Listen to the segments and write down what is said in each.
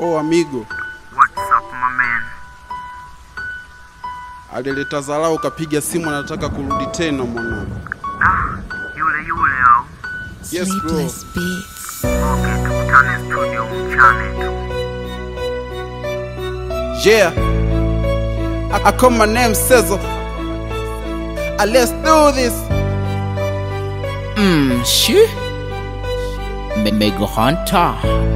Oh amigo, What's up, my man? alileta dharau ukapiga simu anataka kurudi tena mwanangu. Ah, yule yule au? Yes bro. Sleepless Beats. Okay, tukutane studio mchane tu. Yeah. I, I call my name Sezo. Uh, let's do this. Mm, shi Mego Hunter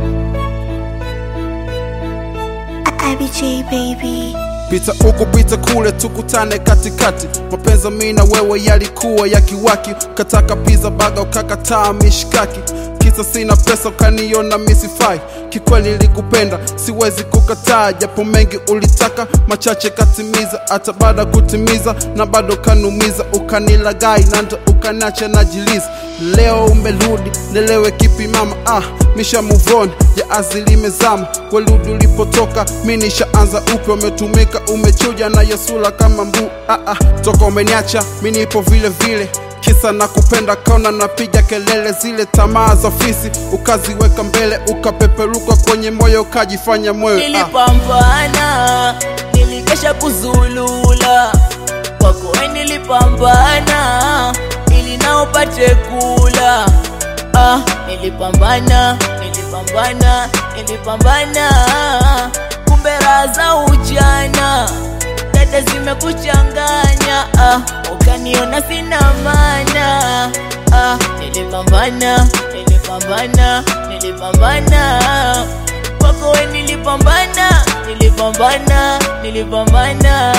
IBJ baby. Pita huku pita kule tukutane katikati. Mapenzi mimi na wewe yalikuwa ya kiwaki, ukataka pizza baga ukakataa mishkaki. Kisa sina pesa ukaniona misifai, kikweli nilikupenda siwezi kukataa, japo mengi ulitaka machache katimiza, hata baada kutimiza na bado kanumiza, ukanilagai na ndo ukanacha najiliza. Leo umerudi nielewe kipi mama, ah, misha move on ya azili imezama kweludi ulipotoka, mi nishaanza upya, umetumika umechuja na yesula kama mbu ah, ah, toka umeniacha mi nipo vile vile kisa na kupenda kaona napiga kelele zile tamaa za fisi ukaziweka mbele ukapeperuka kwenye moyo ukajifanya moyo ah. nilipambana nilikesha kuzulula kwako we nilipambana ili nao pate kula ah, nilipambana nilipambana nilipambana kumbe raha za ujana dada zimekuchanganya ah, ukaniona sina mana ah, nilipambana nilipambana nilipambana kwako we nilipambana nilipambana nilipambana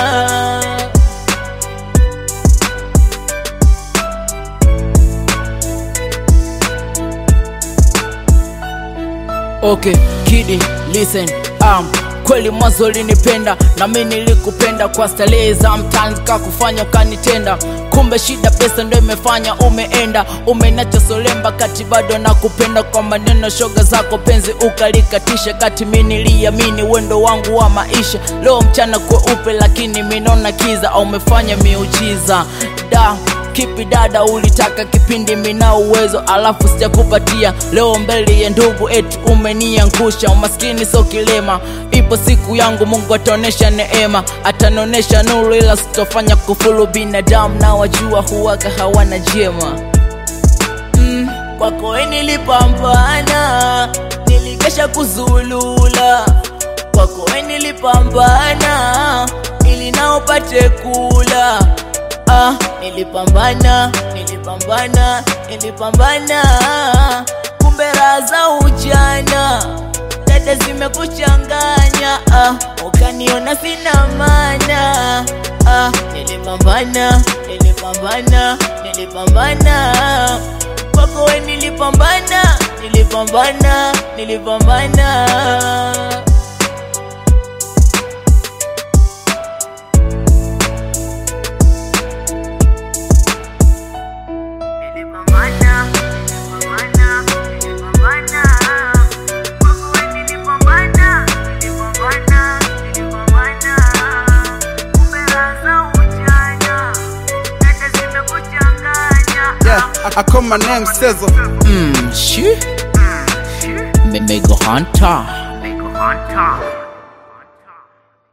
Okay, kidi, listen, um, kweli mwanzo ulinipenda na mi nilikupenda kwa starehe za mtaani kakufanya ukanitenda kumbe shida pesa ndo imefanya umeenda umenacha solemba kati bado nakupenda kwa maneno shoga zako penzi ukalikatisha kati mi niliamini wendo wangu wa maisha leo mchana kweupe lakini minona kiza au umefanya miujiza da kipi dada ulitaka kipindi mina uwezo alafu sijakupatia leo mbele ya ndugu eti umeniangusha umaskini so kilema ipo siku yangu mungu ataonesha neema atanonesha nuru ila sitofanya kufulu binadamu na wajua huwaga hawana jema mm, kwako we nilipambana nilikesha kuzulula kwako we nilipambana ili nao pate kula ah, nilipambana nilipambana nilipambana kumbe raha za ujana dada zimekuchanganya ah, ukaniona sina mana ah, nilipambana nilipambana nilipambana kwako we nilipambana nilipambana nilipambana Nilipambana, nilipambana, nilipambana. Kwako we nilipambana, nilipambana, nilipambana. Kumbe raha za ujana, dada zimekuchanganya. Yeah, I, I call my name Sezo. mm, shi Mego Hunter Big Hunter.